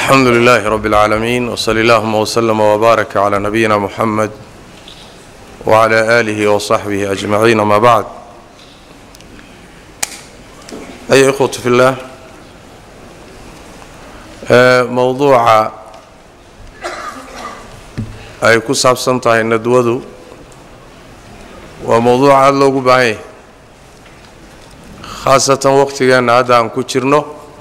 alxamdu lilaahi rabi اlcaalamiin wsali allahuma wslama wbaarak cla nabiyina muxamed wcla aalihi wsaxbihi ajmaciin ama bacd aya ikhwatu fi llah mowduuca ay ku saabsan tahay nadwadu waa mowduuc aada loogu baahan yahay khaasatan waqtigeenna hadda aan ku jirno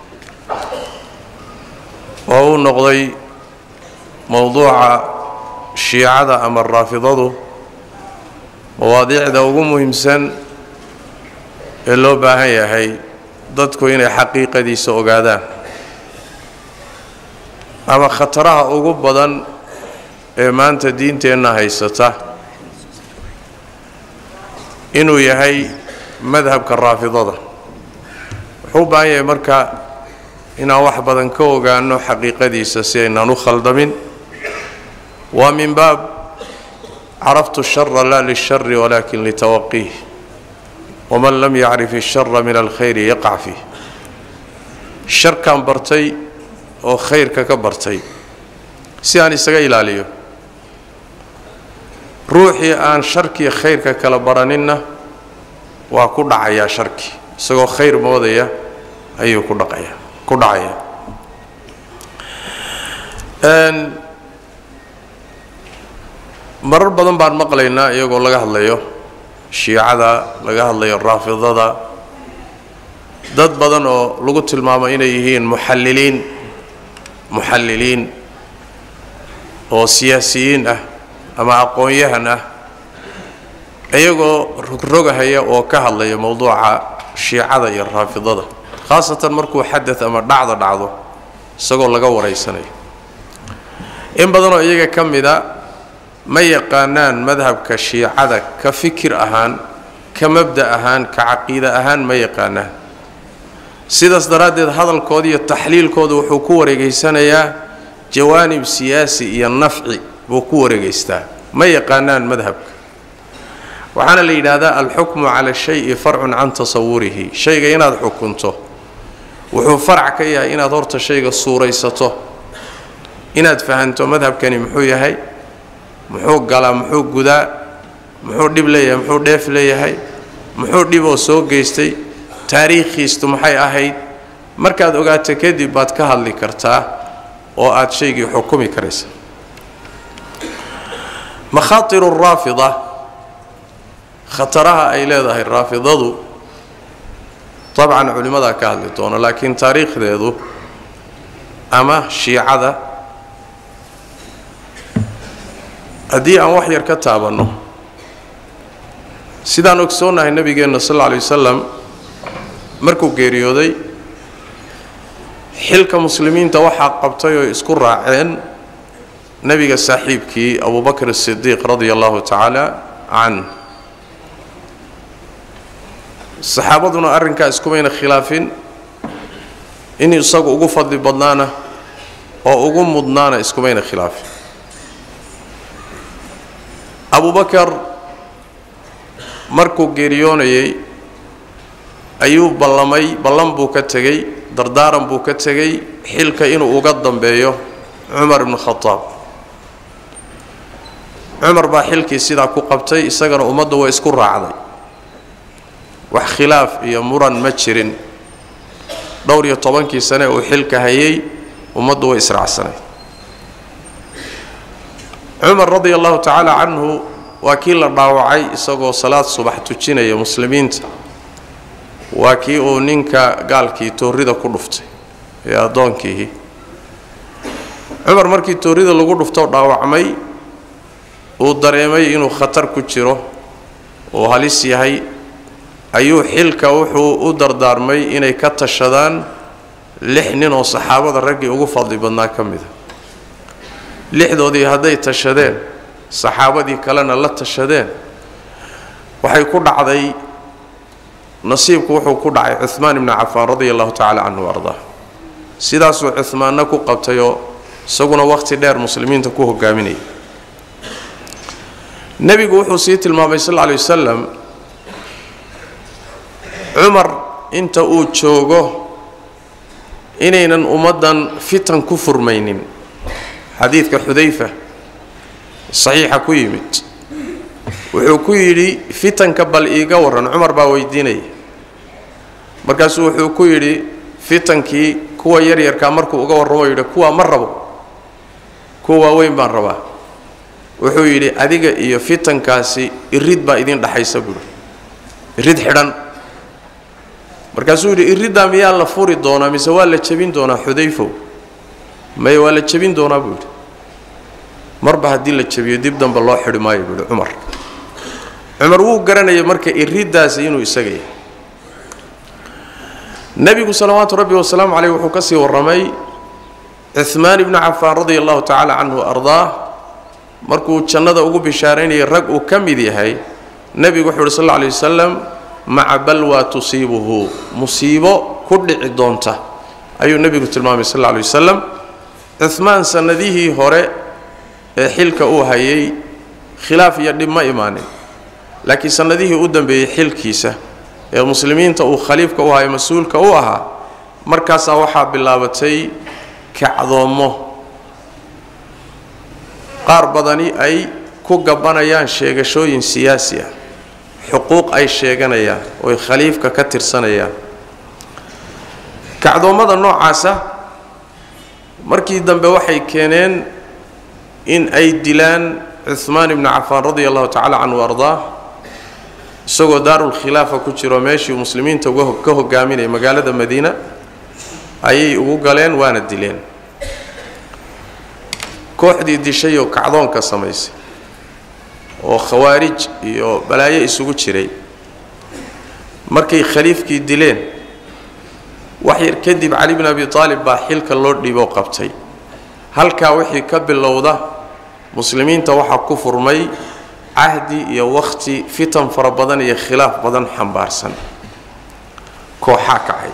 oo uu noqday mowduuca shiicada ama raafidadu mawaadiicda ugu muhiimsan ee loo baahan yahay dadku inay xaqiiqadiisa ogaadaan ama khataraha ugu badan ee maanta diinteenna haysata inuu yahay madhabka raafidada wuxuu u baahan yahay marka inaan wax badan ka ogaano xaqiiqadiisa si aynaan u khaldamin waa min baab caraftu shara laa lishari walakin litawaqiih waman lam yacrif ishara min alkhayri yaqac fiih sharkaan bartay oo khayrka ka bartay si aan isaga ilaaliyo ruuxii aan sharkiiyo khayrka kala baraninna waa ku dhacayaa sharki isagoo khayr moodaya ayuu ku dhaqaya ku dhacaya marar badan baan maqlaynaa iyagoo laga hadlayo shiicada laga hadlayo raafidada dad badan oo lagu tilmaamo inay yihiin muxalliliin muxalliliin oo siyaasiyiin ah ama aqoon-yahan ah iyagoo rogrogahaya oo ka hadlaya mowduuca shiicada iyo raafidada khaasatan markuu xadad ama dhacdo dhacdo isagoo laga waraysanayo in badanoo iyaga ka mida ma yaqaanaan madhabka shiicada ka fikir ahaan ka mabda ahaan ka caqiida ahaan ma yaqaanaan sidaas daraaddeed hadalkooda iyo taxliilkooda wuxuu ku wareegaysanayaa jawaanib siyaasi iyo nafci buu ku wareegaystaa ma yaqaanaan madhabka waxaana la yidhaahdaa alxukmu cala shayi farcun can tasawurihi shayga inaad xukunto wuxuu farac ka yahay inaad horta shayga suuraysato inaad fahanto madhabkani muxuu yahay muxuu galaa muxuu gudaa muxuu dhib leeyahay muxuu dheef leeyahay muxuu dhiboo soo geystay taariikhiistu maxay ahayd markaad ogaato kadib baad ka hadli kartaa oo aad shaygii xukumi karaysa makhaatiru raafida khataraha ay leedahay raafidadu dabcan culimmadaa ka hadli doono laakiin taariikhdeedu ama shiicada haddii aan wax yar ka taabanno sidaan ogsoonnahay nebigeenna sal alla alay wasalam markuu geeriyooday xilka muslimiinta waxaa qabtay oo isku raaceen nebiga saaxiibkii abubakr asidiiq radia allahu tacaala can saxaabaduna arrinkaa iskumayna khilaafin in isagu ugu fadli badnaana oo ugu mudnaana iskumayna khilaafin abubakar markuu geeriyoonayay ayuu ballamay ballan buu ka tegey dardaaran buu ka tegey xilka inuu uga dambeeyo cumar ibnu khadaab cumar baa xilkii sidaa ku qabtay isagana ummaddu way isku raacday wax khilaaf iyo muran ma jirin dhowr iyo tobankii sane uu xilka hayay ummaddu way israacsanayd cumar radia allahu tacaala canhu waa kii la dhaawacay isagoo salaad subax tujinaya muslimiinta waa kii uu ninka gaalkii toorrida ku dhuftay ee addoonkiihi cumar markii toorrida lagu dhuftoo dhaawacmay uu dareemay inuu khatar ku jiro uu halis yahay ayuu xilka wuxuu u dardaarmay inay ka tashadaan lix nin oo saxaabada raggii ugu fadli badnaa ka mida lixdoodii hadday tashadeen saxaabadii kalena la tashadeen waxay ku dhacday nasiibku wuxuu ku dhacay cuhmaan ibnu cafaan radia allahu tacala canhu ardaa sidaasuu cuhmaanna ku qabtayoo isaguna wakhti dheer muslimiinta ku hogaaminaya nebigu wuxuu sii tilmaamay sal lla lay wasalam cumar inta uu joogo inaynan ummaddan fitan ku furmaynin xadiidka xudayfa saxiixa ku yimid wuxuu ku yidhi fitanka bal iiga warran cumar baa weydiinaya markaasuu wuxuu ku yidhi fitankii kuwa yaryarkaa markuu uga warramo yidhi kuwaa ma rabo kuwa waaweyn baan rabaa wuxuu yidhi adiga iyo fitankaasi irid baa idin dhaxaysa buuri irid xidhan markaasuu yidhi iriddaa miyaa la furi doonaa mise waa la jebin doonaa xudayfow maye waa la jebin doonaa buu yidhi marba haddii la jebiyo dib damba loo xidhi maayo buu yidhi cumar cumar wuu garanayay marka iriddaasi inuu isaga yahay nebigu salawaatu rabbi wasalaamu caleyh wuxuu ka sii warramay cuhmaan ibnu cafaan radia allahu tacaala canhu ardaah markuu jannada ugu bishaaraynayay rag uu ka mid yahay nebigu wuxuu uhi sal alla alay wasalam maca balwaa tusiibuhu musiibo ku dhici doonta ayuu nebigu tilmaamay sal alla alay wasalam cuhmaan sannadihii hore ee xilka uu hayay khilaaf iyo dhib ma imaanin laakiin sannadihii u dambeeyey xilkiisa ee muslimiinta uu khaliifka u hayo mas-uulka u ahaa markaasaa waxaa bilaabatay kacdoommo qaar badani ay ku gabanayaan sheegashooyin siyaasi ah xuquuq ay sheeganayaan ooy khaliifka ka tirsanayaan kacdoommada noocaasa markii dambe waxay keeneen in ay dilaan cuhmaan ibnu cafaan radia allahu tacala canhu ardaa isagoo daarulkhilaafa ku jiro meeshii muslimiinta ka hogaaminaya magaalada madiina ayay ugu galeen waana dileen kooxdii dishay oo kacdoonka samaysay oo khawaarij iyo balaayo isugu jiray markay khaliifkii dileen wax yar kadib cali bn abi aalib baa xilka loo dhiiboo qabtay halkaa wixii ka bilowda muslimiinta waxaa ku furmay cahdi iyo wakhti fitan fara badan iyo khilaaf badan xambaarsan kooxaa kacay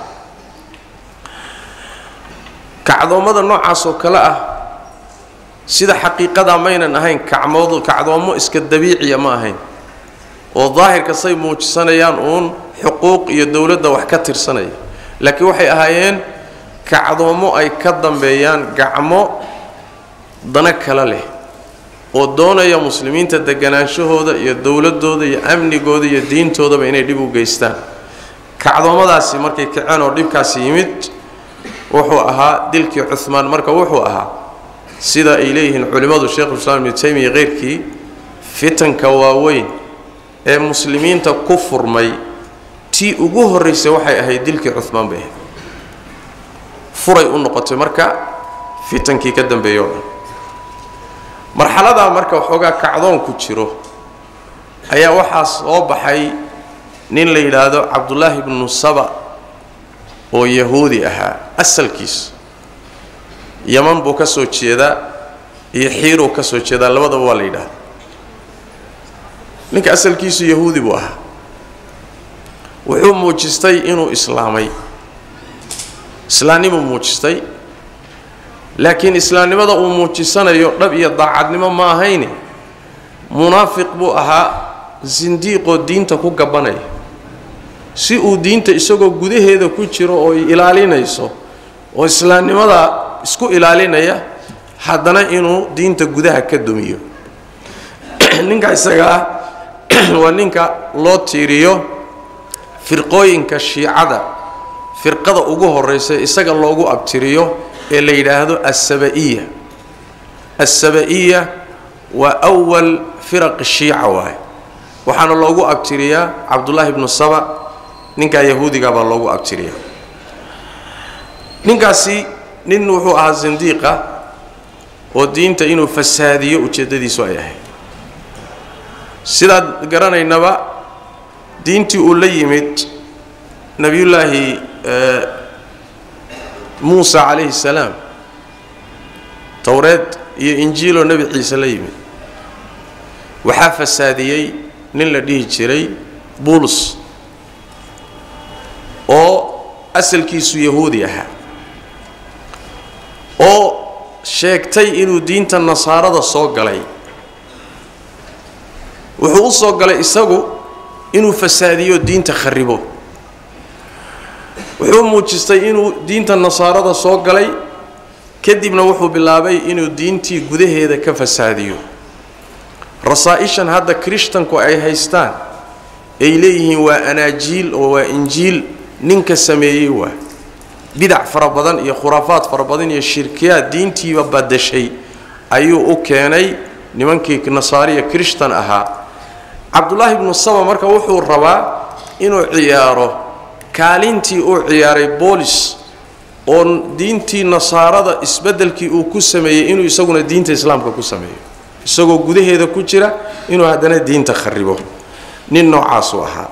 kacdoommada noocaas oo kale ah sida xaqiiqadaa maynan ahayn kacmood kacdoommo iska dabiiciya ma ahayn oo daahirka say muujisanayaan uun xuquuq iyo dowladda wax ka tirsanaya laakiin waxay ahaayeen kacdoommo ay ka dambeeyaan gacmo dana kale leh oo doonaya muslimiinta deganaanshahooda iyo dowladooda iyo amnigooda iyo diintoodaba inay dhib u geystaan kacdoommadaasi markay kaceen oo dhibkaasi yimid wuxuu ahaa dilkii cuhmaan marka wuxuu ahaa sida ay leeyihiin culimmadu sheikhulislaam ibnu taymiya keyrkii fitanka waaweyn ee muslimiinta ku furmay tii ugu horraysay waxay ahayd dilkii cuhmaan bay ahayd furay u noqotay marka fitankii ka dambeeyo o dhan marxaladaa marka waxoogaa kacdoonku jiro ayaa waxaa soo baxay nin la yidhaahdo cabdullaahi ibnu saba oo yahuudi ahaa asalkiis yaman buu ka soo jeedaa iyo xiiruu ka soo jeedaa labadaba waa la yidhaahda ninka asalkiisu yahuudi buu ahaa wuxuu muujistay inuu islaamay islaamnimuu muujistay laakiin islaamnimada uu muujisanayo dhab iyo daacadnimo ma ahayne munaafiq buu ahaa sindiiqoo diinta ku gabanaya si uu diinta isagoo gudaheeda ku jiro oo ilaalinayso oo islaamnimada isku ilaalinaya haddana inuu diinta gudaha ka dumiyo ninka isaga ah waa ninka loo tiiriyo firqooyinka shiicada firqada ugu horraysa isaga loogu abtiriyo ee la yidhaahdo asaba-iya asaba-iya waa awal firaq shiica waaye waxaana loogu abtiriyaa cabdullaahi ibnu saba ninkaa yahuudiga baa loogu abtiriyaa ninkaasi nin wuxuu ahaa sindiiqa oo diinta inuu fasaadiyo ujeeddadiisu ay ahayd sidaad garanaynaba diintii uu la yimid nebiyullaahi muusa calayhi salaam towreed iyo injiiloo nebi ciise la yimid waxaa fasaadiyey nin la dhihi jiray buulus oo asalkiisu yahuudi ahaa oo sheegtay inuu diinta nasaarada soo galay wuxuu u soo galay isagu inuu fasaadiyo diinta kharibo wuxuu muujistay inuu diinta nasaarada soo galay kadibna wuxuu bilaabay inuu diintii gudaheeda ka fasaadiyo rasaa-ishan hadda krishtanku ay haystaan ay leeyihiin waa anaajiil oo waa injiil ninka sameeyey waa bidac fara badan iyo khuraafaad fara badan iyo shirkiyaad diintiiba badashay ayuu u keenay nimankii nasaariya krishtan ahaa cabdullaahi ibnu saba marka wuxuu rabaa inuu ciyaaro kaalintii uu ciyaaray boolis oo diintii nasaarada isbeddelkii uu ku sameeyey inuu isaguna diinta islaamka ku sameeyo isagoo gudaheeda ku jira inuu haddana diinta kharibo nin noocaasuu ahaa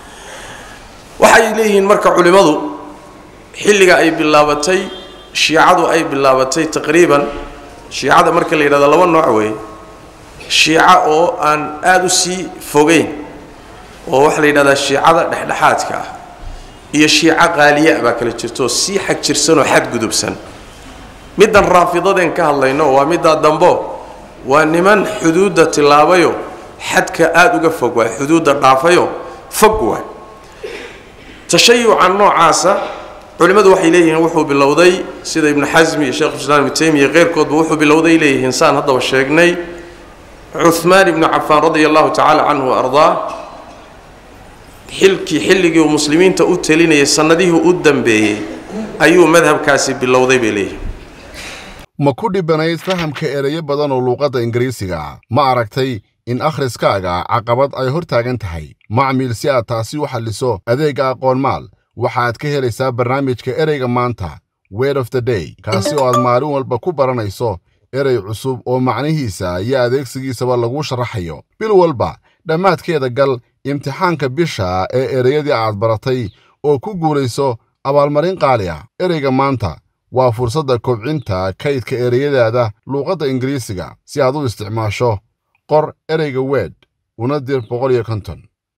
waxay leeyihiin marka culimmadu xilliga ay bilaabatay shiicadu ay bilaabatay taqriiban shiicada marka la yidhahdo laba nooc weeye shiico oo aan aada u sii fogeyn oo waxaa la yidhahdaa shiicada dhexdhexaadka ah iyo shiico qaaliya baa kala jirto sii xag jirsanoo xadgudubsan middan raafidadeen ka hadlayno waa middaa dambo waa niman xuduudda tilaabayo xadka aada uga fog waay xuduudda dhaafayo fog waay tashayuca noocaasa culimmadu waxay leeyihiin wuxuu bilowday sida ibnu xasmi iyo sheekh islaam ibnu taymiya keyrkoodba wuxuu bilowday leeyihiin saan haddaba sheegnay cuhmaan ibnu cafaan radia allahu tacaala canhu wa ardaa xilkii xilligii uu muslimiinta u telinayay sannadihii u dambeeyey ayuu madhabkaasi bilowday bay leeyihiin ma ku dhibanayd fahamka ereyo badan oo luuqadda ingiriisiga ma aragtay in akhriskaaga caqabad ay hor taagan tahay macmiil si aad taasi u xalliso adeegga aqoonmaal waxaad ka helaysaa barnaamijka ereyga maanta word of the day kaasi oo aad maalin walba ku baranayso erey cusub oo macnihiisa iyo adeegsigiisaba laguu sharaxayo bil walba dhammaadkeeda gal imtixaanka bisha ee ereyadii aad baratay oo ku guulayso abaalmarin qaali ah ereyga maanta waa fursadda kobcinta kaydka ereyadaada luuqadda ingiriisiga si aad u isticmaasho qor ereyga weed una dir boqol iyo konton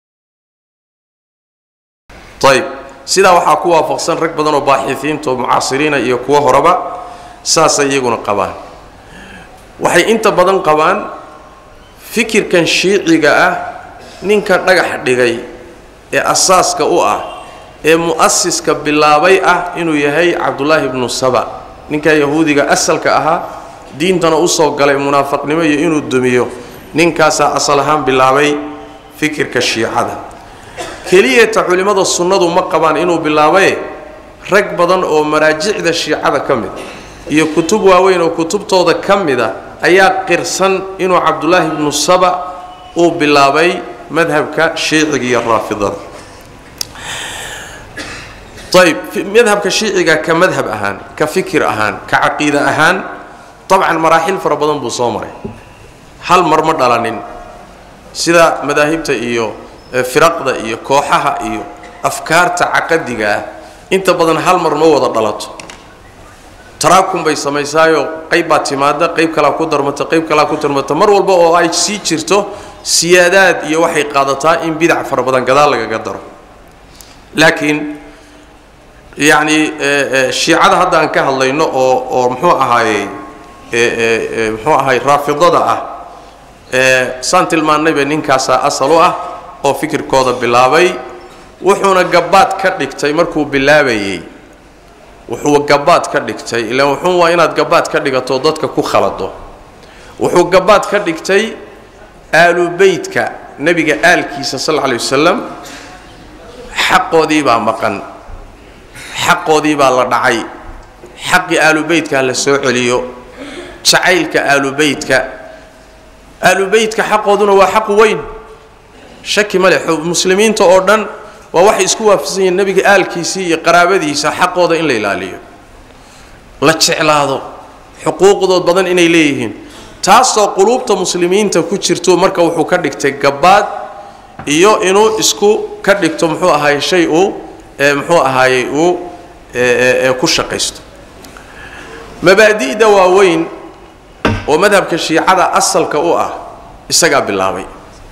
ayb sidaa waxaa ku waafaqsan rag badan oo baaxiifiinta oo mucaasiriina iyo kuwo horeba saasay iyaguna qabaan waxay inta badan qabaan fikirkan shiiciga ah ninka dhagax dhigay ee asaaska u ah ee mu'asiska bilaabay ah inuu yahay cabdullaahi ibnu saba ninkaa yahuudiga asalka ahaa diintana usoo galay munaafaqnimo iyo inuu dumiyo ninkaasaa asal ahaan bilaabay fikirka shiicada keliyata culimmada sunnadu ma qabaan inuu bilaabaye rag badan oo maraajicda shiicada ka mid iyo kutub waaweyn oo kutubtooda ka mida ayaa qirsan inuu cabdullaahi ibnu saba uu bilaabay madhabka shiiciga iyo raafidada ayb madhabka shiiciga ka madhab ahaan ka fikir ahaan ka caqiida ahaan dabcan maraaxil fara badan buu soo maray hal mar ma dhalanin sida madaahibta iyo firaqda iyo kooxaha iyo afkaarta caqadiga ah inta badan hal mar ma wada dhalato taraakum bay samaysaayo qayb baa timaada qayb kalaa ku darmata qayb kalaa ku darmata mar walba oo ay sii jirto siyaadaad iyo waxay qaadataa in bidac fara badan gadaal lagaga daro laakiin yacni shiicada hadda aan ka hadlayno oo oo muxuu ahaayey muxuu ahaay raafidada ah saan tilmaannayba ninkaasaa asal u ah oo fikirkooda bilaabay wuxuuna gabaad ka dhigtay markuu bilaabayey wuxuu gabaad ka dhigtay ilaan wuxuun waa inaad gabaad ka dhigato dadka ku khalado wuxuu gabaad ka dhigtay aalubeytka nebiga aalkiisa sal alla alay wasalam xaqoodii baa maqan xaqoodii baa la dhacay xaqii aalubeytkaa la soo celiyo jacaylka aalubeytka aalubeytka xaqooduna waa xaq weyn shaki ma leh muslimiinta oo dhan waa waxay isku waafaqsan yihiin nebiga aalkiisii iyo qaraabadiisa xaqooda in la ilaaliyo la jeclaado xuquuqdood badan inay leeyihiin taasoo quluubta muslimiinta ku jirto marka wuxuu ka dhigtay gabaad iyo inuu isku ka dhigto muxuu ahaay shay uu muxuu ahaayey uu ku shaqaysto mabaadi'da waaweyn oo madhabka shiicada asalka u ah isagaa bilaabay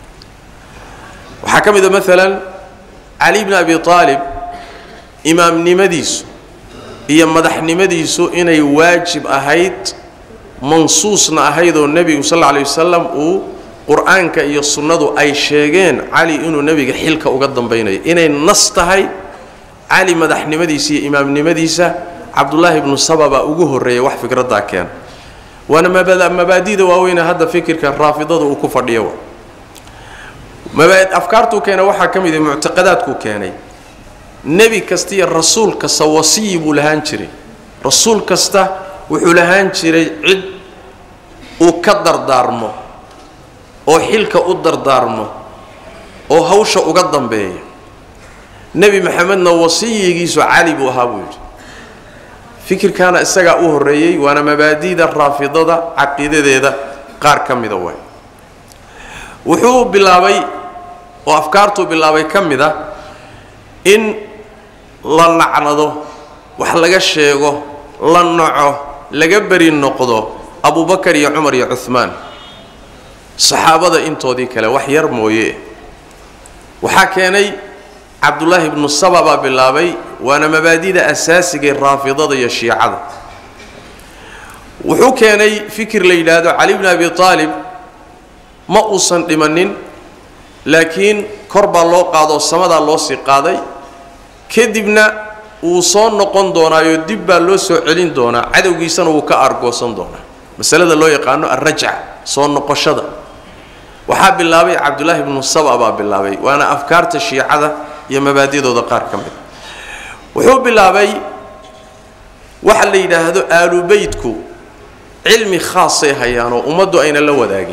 waxaa ka mid a maalan cali bni abi aalib imaamnimadiisu iyo madaxnimadiisu inay waajib ahayd mansuusna ahayd oo nebigu sal alla alay wasalam uu qur-aanka iyo sunnadu ay sheegeen cali inuu nebiga xilka uga dambaynayo inay nas tahay cali madaxnimadiisa iyo imaamnimadiisa cabdullaahi ibnu saba baa ugu horreeyay wax fikraddaa keena waana mabaadida waaweyne hadda fikirka raafidada uu ku fadhiyo afkaartuu keenay waxaa ka mid muctaqadaadkuu keenay nebi kasta iyo rasuul kasta wasiyi buu lahaan jiray rasuul kasta wuxuu lahaan jiray cid uu ka dardaarmo oo xilka u dardaarmo oo hawsha uga dambeeya nebi maxamedna wasiyigiisu cali buu ahaa buu yidhi fikirkaana isagaa u horreeyey waana mabaadi'da raafidada caqiidadeeda qaar ka mida waay wuxuu bilaabay oo afkaartuu bilaabay ka mid a in la lacnado wax laga sheego la naco laga beri noqdo abubakar iyo cumar iyo cuhmaan saxaabada intoodii kale wax yar mooye waxaa keenay cabdullaahi ibnu saba baa bilaabay waana mabaadida asaasigae raafidada iyo shiicada wuxuu keenay fikir la yidhaahdo cali bni abi aalib ma uusan dhimanin laakiin kor baa loo qaadoo samadaa loo sii qaaday kadibna wuu soo noqon doonaayo dib baa loo soo celin doonaa cadowgiisana wuu ka argoosan doonaa masalada loo yaqaano alrajca soo noqoshada waxaa bilaabay cabdullaahi ibnu saba baa bilaabay waana afkaarta shiicada iyo mabaadidooda qaar ka mid wuxuu bilaabay waxa la yidhaahdo aalubeytku cilmi khaasay hayaan oo ummaddu ayna la wadaagin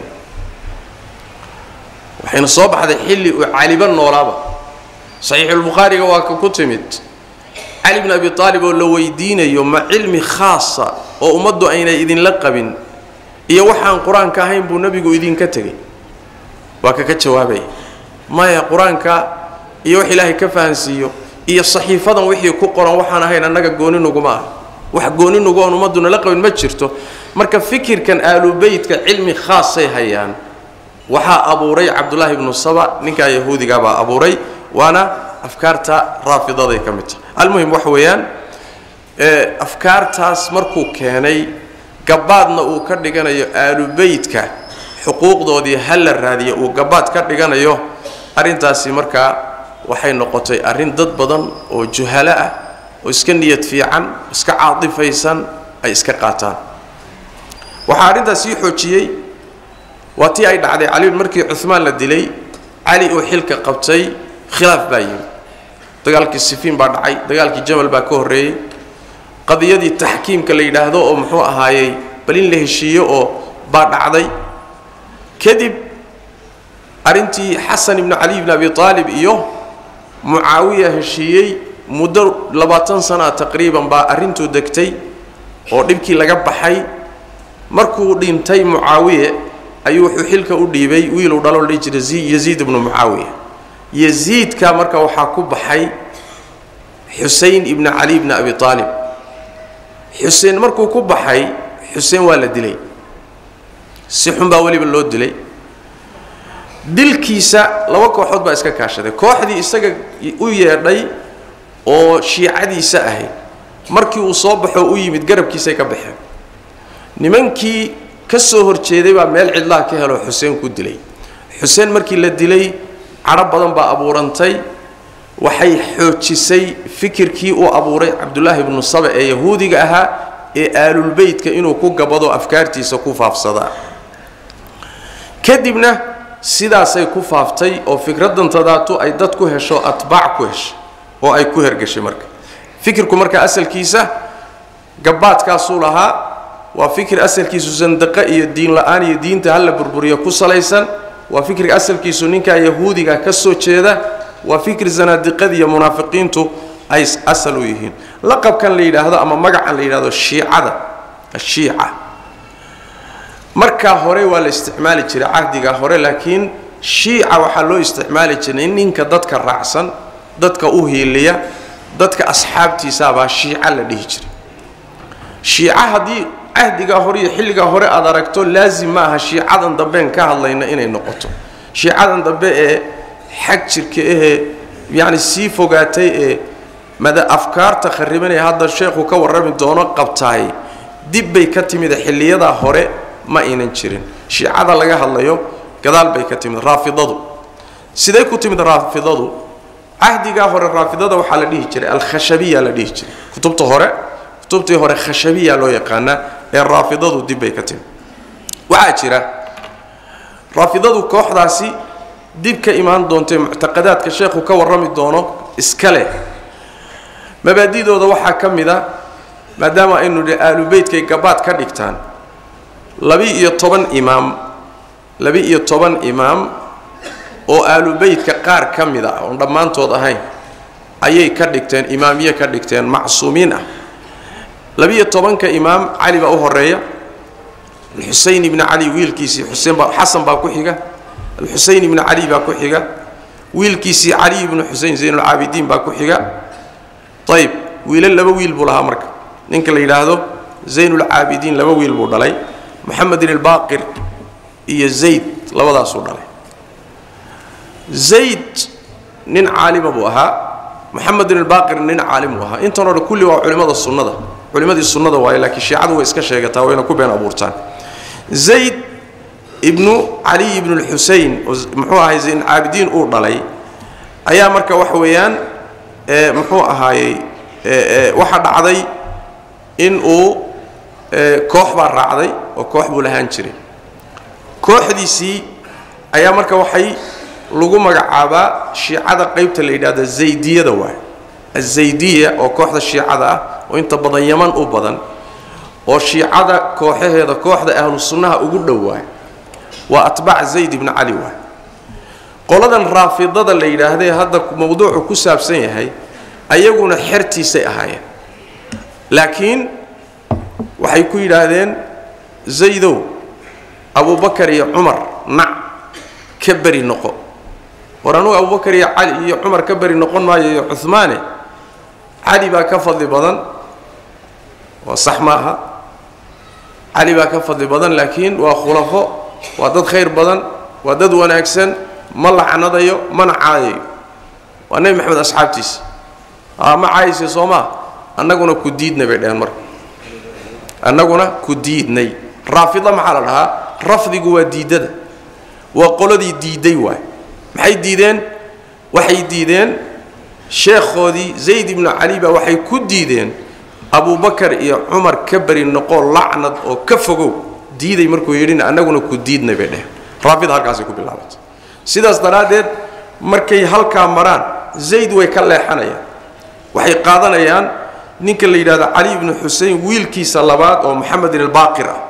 waxayna soo baxday xilli uu caliba noolaaba saxiixulbukhaariga waa ka ku timid cali bn abi aalib oo la weydiinayo ma cilmi khaasa oo ummaddu ayna idinla qabin iyo waxaan qur-aanka ahayn buu nebigu idinka tegay waa kaka jawaabaya maya qur-aanka iyo wax ilaahay ka fahansiiyo iyo saxiifadan wixii ku qoran waxaan ahayn annaga gooninuguma ah wax gooninugu oon ummadduna la qabin ma jirto marka fikirkan aalubeytka cilmi khaasay hayaan waxaa abuuray cabdullaahi ibnu saba ninkaa yahuudigaabaa abuuray waana afkaarta raafidaday ka mid tahay almuhim waxa weeyaan afkaartaas markuu keenay gabaadna uu ka dhiganayo aalubeytka xuquuqdoodii ha la raadiya uu gabaad ka dhiganayo arrintaasi markaa waxay noqotay arrin dad badan oo juhalo ah oo iska niyad fiican iska caatifaysan ay iska qaataan waxaa arrintaas sii xoojiyey waa tii ay dhacday cali markii cumaan la dilay cali uu xilka qabtay khilaaf baa yimi dagaalkii sifiin baa dhacay dagaalkii jamal baa ka horreeyey qadiyadii taxkiimka la yidhaahdo oo muxuu ahaayey bal in la heshiiyo oo baa dhacday kadib arrintii xasan ibnu cali bni abi aalib iyo mucaawiya heshiiyey muddo labaatan sanaa taqriiban baa arrintuu degtay oo dhibkii laga baxay markuu dhintay mucaawiye ayuu wuxuu xilka u dhiibay wiiluu dhaloo la dhihi jiray yaziid ibnu mucaawiya yaziidka marka waxaa ku baxay xusein ibni cali bni abi aalib xuseen markuu ku baxay xuseen waa la dilay si xun baa weliba loo dilay dilkiisa laba kooxood baa iska kaashaday kooxdii isaga u yeedhay oo shiicadiisa ahayd markii uu soo baxo u yimid garabkiisay ka baxeen nimankii ka soo horjeeday baa meel cidlaha ka helo xuseen ku dilay xuseen markii la dilay cadho badan baa abuurantay waxay xoojisay fikirkii uu abuuray cabdullaahi ibnu saba ee yahuudiga ahaa ee aalulbeytka inuu ku gabado afkaartiisa ku faafsadaa kadibna sidaasay ku faaftay oo fikraddan tadaatu ay dad ku hesho atbaac ku heshay oo ay ku hergashay marka fikirku marka asalkiisa gabaadkaasuu lahaa waa fikir asalkiisu sandaqa iyo diin la-aan iyo diinta hala burburiyo ku salaysan waa fikriga asalkiisu ninkaa yahuudiga ka soo jeeda waa fikir zanaadiqada iyo munaafiqiintu ay asal u yihiin laqabkan la yidhaahdo ama magacan la yidhahdo shiicada ashiica markaa hore waa la isticmaali jiray cahdiga hore laakiin shiica waxaa loo isticmaali jiray in ninka dadka raacsan dadka u hiiliya dadka asxaabtiisaabaa shiica la dhihi jiray shiica haddii cahdigaa hore iyo xilligaa hore aad aragto laazim ma aha shiicadan dambeen ka hadlayna inay noqoto shiicadan dambe ee xag jirka ahee yacni sii fogaatay ee mada afkaarta kharibanaya hadda sheekhu ka warrami doono qabtaay dib bay ka timid xilliyadaa hore ma aynan jirin shiicada laga hadlayo gadaal bay ka timid raafidadu siday ku timid raafidadu cahdigaa hore raafidada waxaa la dhihi jiray alkhashabiya la dhihi jiray kutubta hore kutubtii hore khashabiya loo yaqaanaa ee raafidadu dib bay ka timi waxaa jira raafidadu kooxdaasi dib ka imaan doontae muctaqadaadka sheekhu ka warrami doono iska leh mabaadidooda waxaa ka mid a maadaama aynu dhi aalubeytkay gabaad ka dhigtaan labi-iyo toban imaam labi-iyo toban imaam oo aalubeytka qaar ka mid a oon dhammaantood ahayn ayay ka dhigteen imaamiye ka dhigteen macsuumiin ah labi-iyo tobanka imaam cali baa u horeeya alxuseyn ibni cali wiilkiisii xuseen baa xasan baa ku xiga alxuseyn ibni cali baa ku xiga wiilkiisii cali ibnu xusein zaynulcaabidiin baa ku xiga ayib wiilal laba wiil buu lahaa marka ninka la yidhaahdo zaynulcaabidiin laba wiil buu dhalay moxamedin albaaqir iyo zayd labadaasuu dhalay zayd nin caalima buu ahaa moxamedin albaaqir nin caalim buu ahaa intan o dhan kulli waa culimmada sunnada culimmadii sunnada waaye laakiin shiicadu way iska sheegataa wayna ku been abuurtaan zayd ibnu caliy ibnu lxusein oo muxuu ahay zaynulcaabidiin uu dhalay ayaa marka waxa weeyaan muxuu ahaayey waxaa dhacday in uu koox baa raacday oo koox buu lahaan jiray kooxdiisii ayaa marka waxay lagu magacaabaa shiicada qaybta la yidhahda zaydiyada waay azaydiya oo kooxda shiicada ah oo inta badan yaman u badan oo shiicada kooxaheeda kooxda ahlu sunnaha ugu dhowaay waa atbaac zayd ibni cali waay qoladan raafidada la yidhaahdee hadda mawduucu ku saabsan yahay ayaguna xertiisay ahaayeen laakiin waxay ku yidhaahdeen zaydow abubakar iyo cumar nac ka beri noqo war anugu abubakar iyo cali iyo cumar ka beri noqon maayo iyo cuhmaane cali baa ka fadli badan waa sax ma aha cali baa ka fadli badan laakiin waa khulafo waa dad khayr badan waa dad wanaagsan ma lacnadayo mana caayayo waa nebi maxamed asxaabtiisa ma caayise soo maa annaguna ku diidnay bay dheheen marka annaguna ku diidnay raafida maxaa la dhahaa rafdigu waa diiddada waa qoladii diidday waay maxay diideen waxay diideen sheekhoodii zayd ibnu cali baa waxay ku diideen abubakar iyo cumar ka beri noqoo lacnad oo ka fogow diiday markuu yidhina annaguna ku diidnay bay dheheen raafida halkaasay ku bilaabatay sidaas daraaddeed markay halkaa maraan zayd way ka leexanayaan waxay qaadanayaan ninka la yidhahdo cali ibnu xusein wiilkiisa labaad oo moxamedin albaaqir ah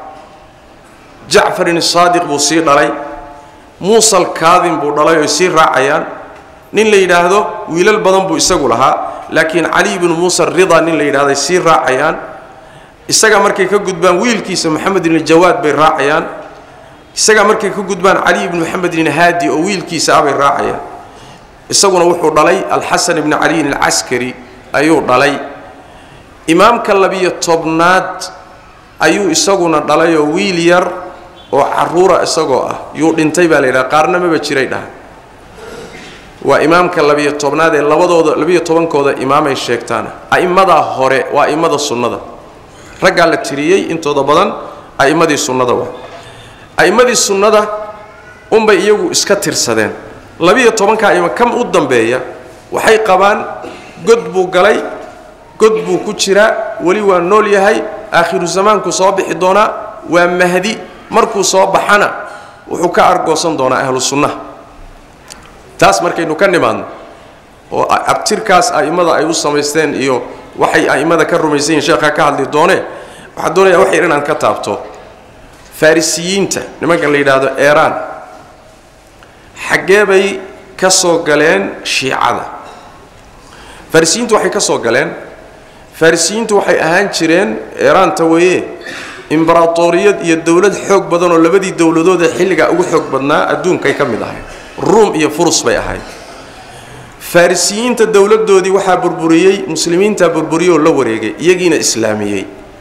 jacfarin saadiq buu sii dhalay muusal kaadin buu dhalay oy sii raacayaan nin la yidhaahdo wiilal badan buu isagu lahaa laakiin cali ibnu muusa rida nin la yidhahday sii raacayaan isaga markay ka gudbaan wiilkiisa moxamed ibn jawaad bay raacayaan isaga markay ka gudbaan cali ibnu moxamed ibn haadi oo wiilkiisa ah bay raacayaan isaguna wuxuu dhalay alxasan ibni caliyin alcaskari ayuu dhalay imaamka labiyo tobnaad ayuu isaguna dhalay oo wiil yar oo caruura isagoo ah yuu dhintay baa la yidhaha qaarna maba jiray dhaha waa imaamka labiyo tobnaad ee labadooda labiyo tobankooda imaamay sheegtaan a'immadaa hore waa a'immada sunnada raggaa la tiriyey intooda badan a'immadii sunnada waa a'immadii sunnada unbay iyagu iska tirsadeen labiyo tobankaa ima kam u dambeeya waxay qabaan god buu galay god buu ku jiraa weli waa nool yahay aakhiru zamaanku soo bixi doonaa waa mahdi markuu soo baxana wuxuu ka argoosan doonaa ahlu sunnaha taas markaynu ka nimaadno oo abtirkaas a'immada ay u samaysteen iyo waxay a'immada ka rumaysan yihin sheekhaa ka hadli doonee waxaan doonayaa wax yar inaan ka taabto farisiyiinta nimankan la yidhaahdo eeraan xaggee bay ka soo galeen shiicada farisiyiintu waxay ka soo galeen farisiyiintu waxay ahaan jireen eeraanta weeye imbaratoriyad iyo dowlad xoog badan oo labadii dowladood ee xilligaa ugu xoog badnaa adduunkay ka mid ahayd ruum iyo furus bay ahayd farisiyiinta dowladdoodii waxaa burburiyey muslimiintaa burburiyey oo la wareegay iyagiina islaamiyey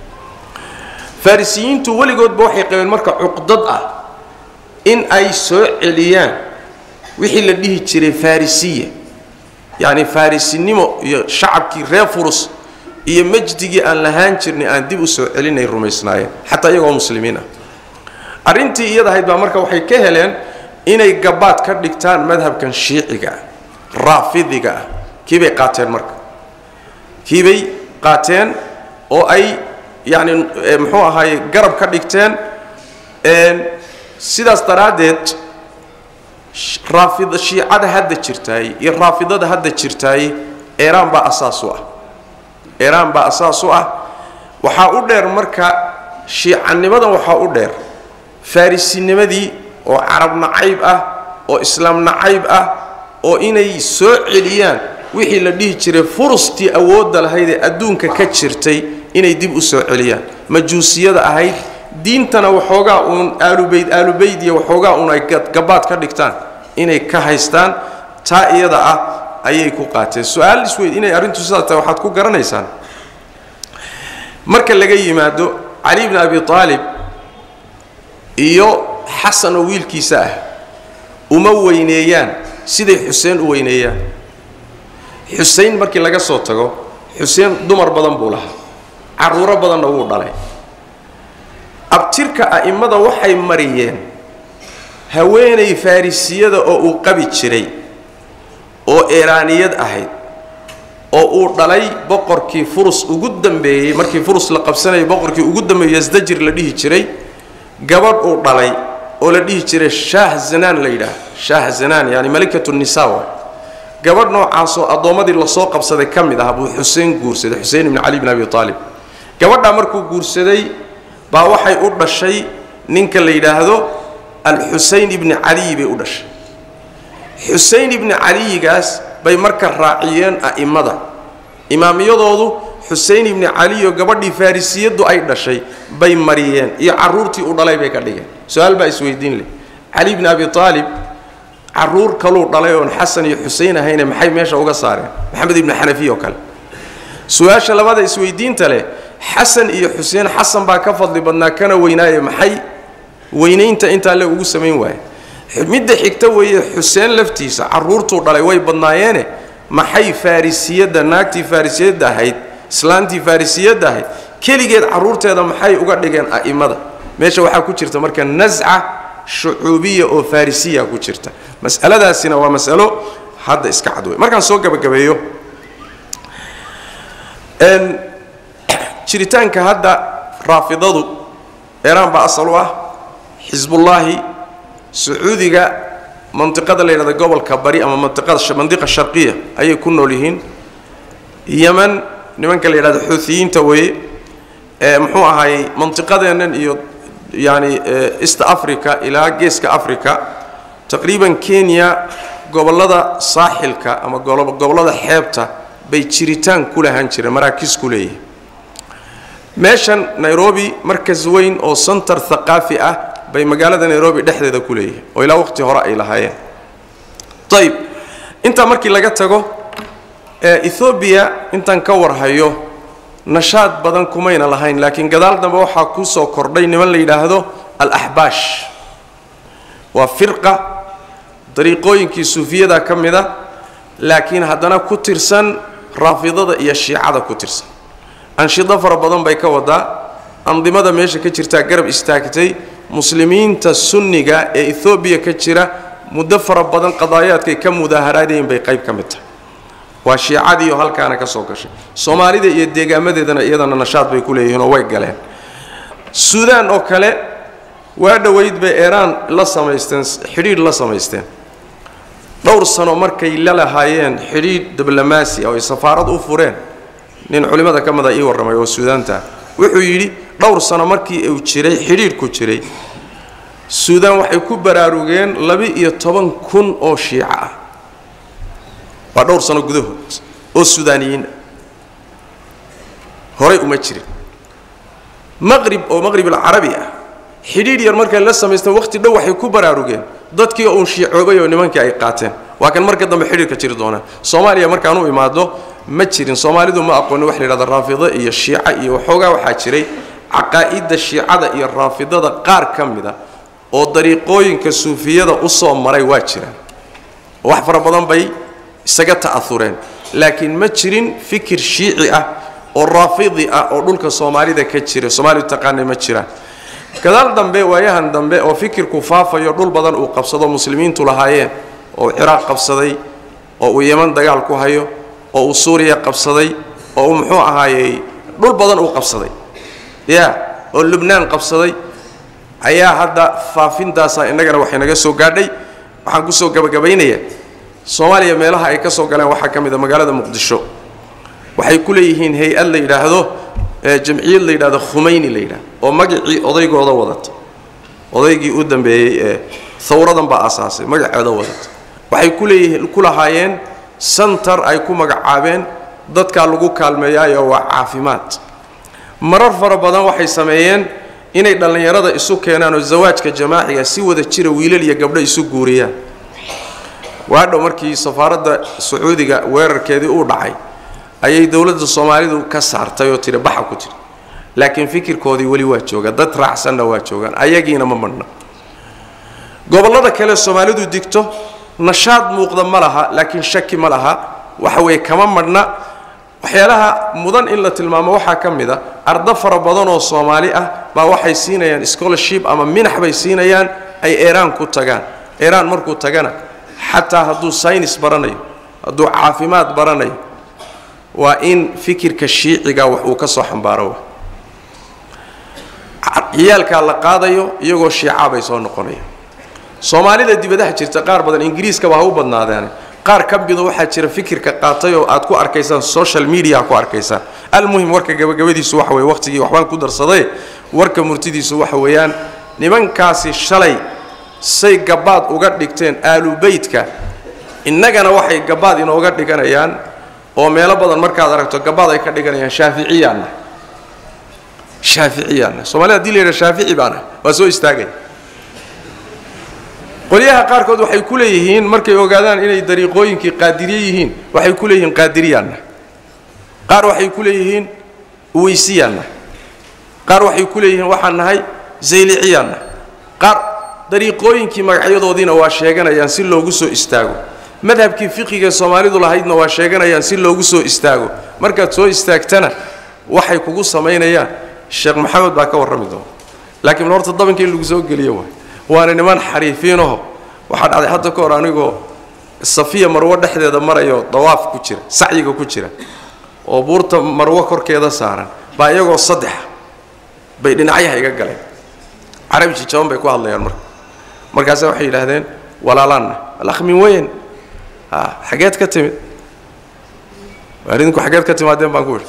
farisiyiintu weligoodba waxay qabeen marka cuqdad ah in ay soo celiyaan wixii la dhihi jiray farisiya yacni farisinimo iyo shacabkii reer furus iyo majdigii aan lahaan jirnay aan dib u soo celinay rumaysnaayeen xataa iyagoo muslimiin ah arrintii iyada ahayd baa marka waxay ka heleen inay gabaad ka dhigtaan madhabkan shiiciga ah raafidiga ah kiibay qaateen marka kiibay qaateen oo ay yacni muxuu ahaaye garab ka dhigteen sidaas daraaddeed raafid shiicada hadda jirtaay iyo raafidada hadda jirtaay eeraan baa asaas u ah eeraan baa asaas u ah waxaa u dheer marka shiicanimadan waxaa u dheer farrisinimadii oo carab nacayb ah oo islaam nacayb ah oo inay soo celiyaan wixii la dhihi jiray furustii awoodda lahayd ee adduunka ka jirtay inay dib u soo celiyaan majuusiyada ahayd diintana waxoogaa uun aalubayd aalubayd iyo waxoogaa uun ay gabaad ka dhigtaan inay ka haystaan taa iyada ah ayay ku qaateen su-aal isweyd inay arrintu sidaas tahay waxaad ku garanaysaan marka laga yimaado cali bni abi aalib iyo xasan oo wiilkiisa ah uma weyneeyaan siday xuseen u weyneeyaan xusein markii laga soo tago xuseen dumar badan buu lahaa carruuro badanna wuu dhalay abtirka a'immada waxay mariyeen haweenay farrisiyada oo uu qabi jiray oo eeraaniyad ahayd oo uu dhalay boqorkii furus ugu dambeeyey markii furus la qabsanayay boqorkii ugu dambeeyey yasdajir la dhihi jiray gabadh uu dhalay oo la dhihi jiray shaah zanaan la yidhaah shaah zanaan yani malikatu nisa wa gabadh noocaasoo addoommadii lasoo qabsaday ka mid ah buu xuseen guursaday xusein ibni cali bn abi aalib gabadhaa markuu guursaday baa waxay u dhashay ninka la yidhaahdo alxusein ibni caliyi bay u dhashay xusein ibni caliyigaas bay marka raaciyeen a'immada imaamiyadoodu xusein ibni caliyo gabadhii farrisiyaddu ay dhashay bay mariyeen iyo carruurtii u dhalay bay ka dhigeen su-aal baa isweydiin leh cali bni abi aalib carruur kaluu dhalay oon xasan iyo xusein ahayne maxay meesha uga saareen maxamed ibni xanafiya oo kale su-aasha labada isweydiinta leh xasan iyo xuseen xasan baa ka fadli badnaa kana weynaaye maxay weynaynta intaa le ugu samayn waaye midda xigta weeye xuseen laftiisa carruurtuu dhalay way badnaayeene maxay farrisiyadda naagtii farrisiyadda ahayd islaantii farrisiyadda ahayd keligeed carruurteeda maxay uga dhigeen a'immada meesha waxaa ku jirta marka nasca shucuubiya oo farrisiya ku jirta mas'aladaasina waa mas'alo hadda iska cad wey markaan soo gabagabeeyo jiritaanka hadda raafidadu eeraan baa asal u ah xisbullaahi sacuudiga mantiqada la yidhahda gobolka bari ama mantiqada mandiqa sharqiya ayay ku nool yihiin yeman nimanka la yidhahdo xuutiyiinta weeye ee muxuu ahaayey mantiqadeennan iyo yani east africa ilaa geeska africa taqriiban kenya gobollada saaxilka ama gobollada xeebta bay jiritaan ku lahaan jireen maraakiis ku leeyihin meeshan nairobi markas weyn oo center thaqaafi ah bay magaalada nairobi dhexdeeda ku leeyihiin oo ilaa waqti hore ay lahaayeen ayib intaa markii laga tago ethoobiya intaan ka warhayo nashaad badan kumayna lahayn laakiin gadaal dambe waxaa ku soo kordhay niman la yidhaahdo al-axbaash waa firqa dariiqooyinkii suufiyada ka mid a laakiin haddana ku tirsan raafidada iyo shiicada ku tirsan anshido fara badan bay ka wadaa andimada meesha ka jirtaa garab istaagtay muslimiinta sunniga ee ethoobiya ka jira muddo fara badan qadaayaadkay ka mudaaharaadayen bay qayb ka mid tahay waa shiicadiiyo halkaana ka soo gashay soomaalida iyo deegaamadeedana iyadana nashaad bay ku leeyihiin oo way galeen suudaan oo kale waa dhoweyd bay eeraan la samaysteen xidhiidh la samaysteen dhowr sano markay la lahaayeen xidhiidh diblomaasi oo ay safaarad u fureen nin culimmada ka mida ii warramay oo suudaanta wuxuu yidhi dhowr sano markii uu jiray xidhiidhku jiray suudaan waxay ku baraarugeen laba-iyo toban kun oo shiico ah waa dhowr sano gudahood oo suudaaniyiin ah horay uma jirin maqrib oo maqrib alcarabi ah xidhiidh yar markay la samaysteen waqti dhow waxay ku baraarugeen dadkii uun shiicoobay oo nimankii ay qaateen waa kan marka dambe xidhiidhka jiri doonaa soomaaliya markaan u imaado ma jirin soomaalidu ma aqoonin wax la yidhahda raafido iyo shiica iyo waxoogaa waxaa jiray caqaa'idda shiicada iyo raafidada qaar ka mida oo dariiqooyinka suufiyada u soo maray waa jiraan wax fara badan bay isaga ta'aureen laakiin ma jirin fikir shiici ah oo raafidi ah oo dhulka soomaalida ka jira soomaalidu taqaanay ma jiraan gadaal dambe waayahan dambe oo fikirku faafayo dhul badan uu qabsado muslimiintu lahaayeen oo ciraaq qabsaday oo uu yeman dagaal ku hayo oo uu suuriya qabsaday oo uu muxuu ahaayey dhul badan uu qabsaday ya oo lubnaan qabsaday ayaa hadda faafintaasa innagana waxay naga soo gaadhay waxaan kusoo gabagabaynayaa soomaaliya meelaha ay ka soo galeen waxaa ka mid a magaalada muqdisho waxay ku leeyihiin hay-ad la yidhaahdo jamciyad la yidhahdo khumayni la yidhahdo oo magacii odaygooda wadata odaygii u dambeeyey ee hawradan baa asaasay magaceeda wadata waxay ku leeyihiin ku lahaayeen santar ay ku magacaabeen dadkaa lagu kaalmeeyaayo waa caafimaad marar fara badan waxay sameeyeen inay dhallinyarada isu keenaan oo zawaajka jamaaciga si wada jira wiilal iyo gabdho isu guuriyaan waadhow markii safaaradda sacuudiga weerarkeedii uu dhacay ayay dowladda soomaalidu ka saartay oo tiri baxa ku tiri laakiin fikirkoodii weli waa jooga dad raacsanna waa joogaan ayagiina ma madhna gobollada kale soomaalidu digto nashaad muuqda ma laha laakiin shaki ma laha waxa weeye kama madhna waxyaalaha mudan in la tilmaamo waxaa ka mid a ardo fara badan oo soomaali ah baa waxay siinayaan scholarship ama minax bay siinayaan ay eraan ku tagaan eraan markuu tagana xataa hadduu saynis baranayo hadduu caafimaad baranayo waa in fikirka shiiciga wax uu ka soo xambaaro ciyaalkaa la qaadayo iyagoo shiicaa bay soo noqonayaan soomaalida dibadaha jirta qaar badan ingiriiskaba ha u badnaadeen qaar ka mida waxaa jira fikirka qaatay oo aad ku arkaysaan social media ku arkaysaan almuhim warka gabagabadiisu waxa weye waqtigii waxbaan ku darsaday warka murtidiisu waxa weeyaan nimankaasi shalay say gabaad uga dhigteen aalubeytka innagana waxay gabaad inooga dhiganayaan oo meelo badan markaad aragto gabaad ay ka dhiganayaan shaaficiyaanna shaaficiyaanna soomaalida hadii la yidhaha shaafici baana waa soo istaagaya qolyaha qaarkood waxay ku leeyihiin markay ogaadaan inay dariiqooyinkii qaadiriye yihiin waxay ku leeyihiin qaadiriyaanna qaar waxay ku leeyihiin uweysiyaanna qaar waxay ku leeyihiin waxaan nahay zayliciyaanna qaar dariiqooyinkii magacyadoodiina waa sheeganayaan si loogu soo istaago madhabkii fiqiga soomaalidu lahaydna waa sheeganayaan si loogu soo istaago markaad soo istaagtana waxay kugu samaynayaan sheekh maxamed baa ka warrami doona laakiin horta dabanka in lagu soo geliyo waay waana niman xariifiinaho waxaa dhacday hadda ka hor anigoo safiya marwo dhexdeeda marayo dawaaf ku jira sacyiga ku jira oo buurta marwo korkeeda saaran baa iyagoo saddexa bay dhinacyaha iga galeen carabi jijaban bay ku hadlayaan marka markaase waxay yidhaahdeen walaalaanna alakmin weyn ha xageed ka timid waar idinku xageed ka timaadeen baan ku idhi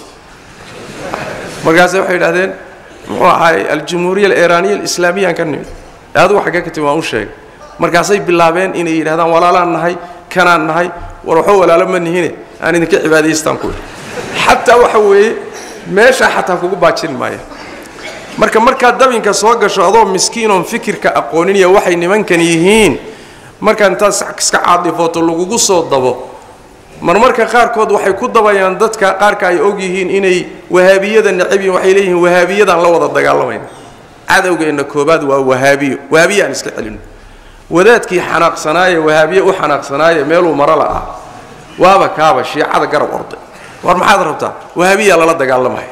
markaase waxay yidhahdeen muxuu ahaay aljumhuuriya aliiraaniya alislaamiyaan ka nimid adigu xaggee ka timid waan u sheegay markaasay bilaabeen inay yidhahdaan walaalaan nahay kanaan nahay war waxba walaalo ma nihine aan idinka cibaadaystaan ku idhi xataa waxa weeye meeshaa xataa kugu baajin maaya marka markaad dabinka soo gasho adoo miskiinoon fikirka aqooniniya waxay nimankan yihiin markaa intaad iska caadifooto lagugu soo dabo marmarka qaarkood waxay ku dabayaan dadka qaarka ay og yihiin inay wahaabiyada necab yihin waxay leeyihiin wahaabiyadaan la wada dagaalamayna cadowgeenna koobaad waa wahaabiyo wahaabiya aan iska celino wadaadkii xanaaqsanaaye wahaabiye u xanaaqsanaaye meeluu marala ah waaba kaaba shiicada garab orday war maxaad rabtaa wahaabiyaa lala dagaalamaya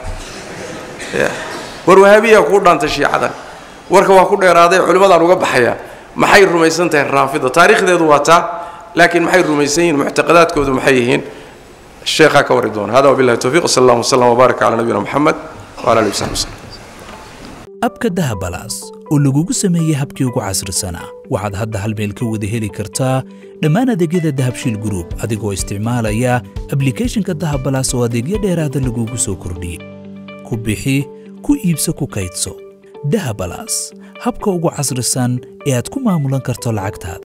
war wahaabiyaa kuu dhaantay shiicadan warka waa ku dheeraaday culimmadaan uga baxayaa maxay rumaysan tahay raafida taariikhdeedu waa taa laakiin maxay rumaysan yihiin muctaqadaadkoodu maxay yihiin sheekhaa ka warri doona hada wabillahi towfiiq sal allahu wasalam wbaarak calaa nabiyina moxamed wala alihi wasaxbi wasallam abka dahabalaas oo lagugu sameeyey habkii ugu casrisanaa waxaad hadda hal meel ka wada heli kartaa dhammaan adeegyada dahabshiil gruub adigoo isticmaalaya ablikhethonka dahabalaas oo adeegyo dheeraada lagugu soo kordhiyey ku bixi ku iibso ku kaydso dahabalaas habka ugu casrisan ee aad ku maamulan karto lacagtaada